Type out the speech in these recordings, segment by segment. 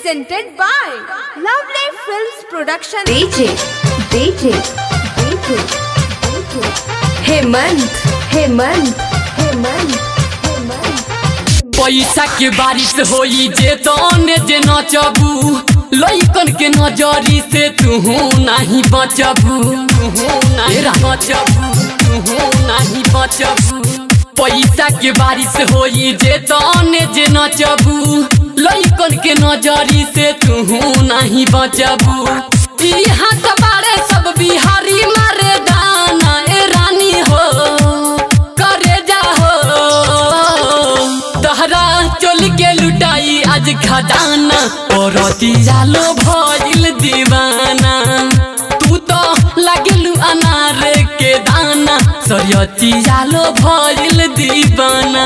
presented by Lovely Films Production. DJ, DJ, DJ, DJ. Hemant, Hemant, Hemant, Hemant. पैसा के बारिश होई जे तने जे नचबू लइकन के नजरी से तू नहीं बचबू नहीं बचबू तू नहीं बचबू पैसा के बारिश होई जे तने जे नचबू लइकन के नजरी से तू नहीं बचबू यहाँ तो बारे सब बिहारी मारे दाना ए रानी हो करे जा हो तहरा चल के लुटाई आज खजाना औरती जालो भइल दीवाना तू तो लागलू अनार के दाना सरियती जालो भइल दीवाना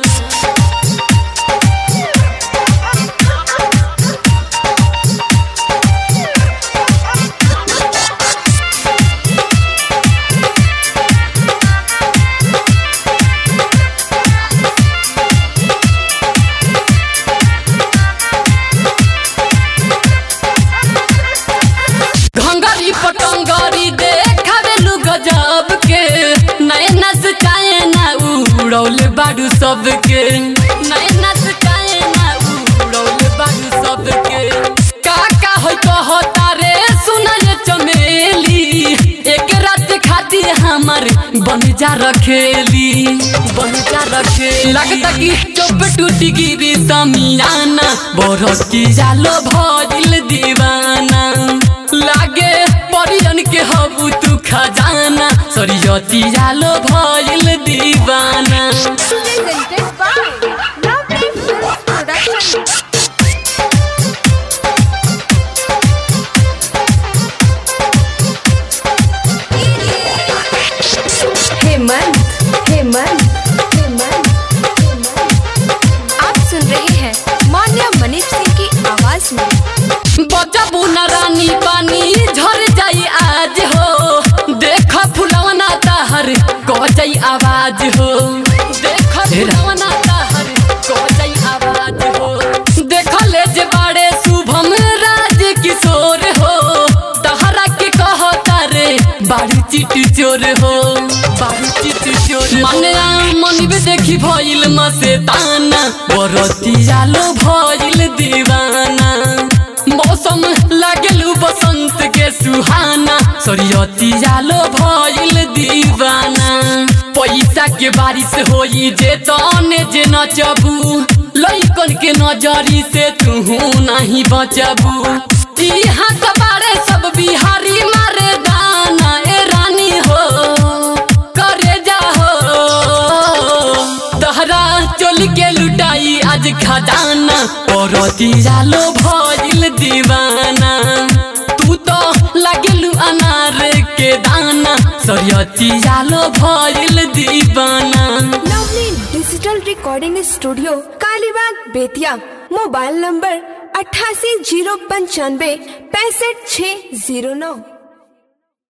घंगरी पटंगरी देखावेलु गजब के नैना से चाहे ना उड़ौल बाडू सबके नैना से चाहे ना उड़ौल बाडू सबके का का होय कहता रे सुना ये चमेली एक रात खाती हमर बन जा रखेली बन जा रखेली लगता कि चुप टूटी गिरी समियाना बरती जालो भजिल दीवाना लागे परियन के हबू तू खजाना सरियती जालो भइल दीवाना Presented by Lovely Films Production. Hemant, Hemant, Hemant, Hemant. आप सुन रहे हैं मान्या मनीष सिंह की आवाज में बचबू न रानी पानी झर जाई आज हो देख फुलवना ताहर गजई आवाज हो देख फुलवना ताहर गजई आवाज हो देख ले जे बाड़े शुभम राज किशोर हो तहरा के कहता रे बाड़ी चिट चोर हो बाड़ी चिट चोर मने मन भी देखी भइल मसेताना बरती जालो भइल दीवाना मौसम लागलू बसंत के सुहाना सरियती जालो भइल दीवाना पैसा के बारिश होई जे तने जे नचबू लइकन के नजरी से तू नहीं बचबू यहाँ तो बारे सब बिहारी मारे दाना ए रानी हो करे जा हो तहरा चल के लुटाई आज खजाना औरती जालो भइल दीवाना तू तो लागलू अनार के दाना सरियती जालो भइल दीवाना lovely digital recording studio Kalibagh Bettiah mobile number अट्ठासी जीरो पंचानवे पैंसठ छः जीरो नौ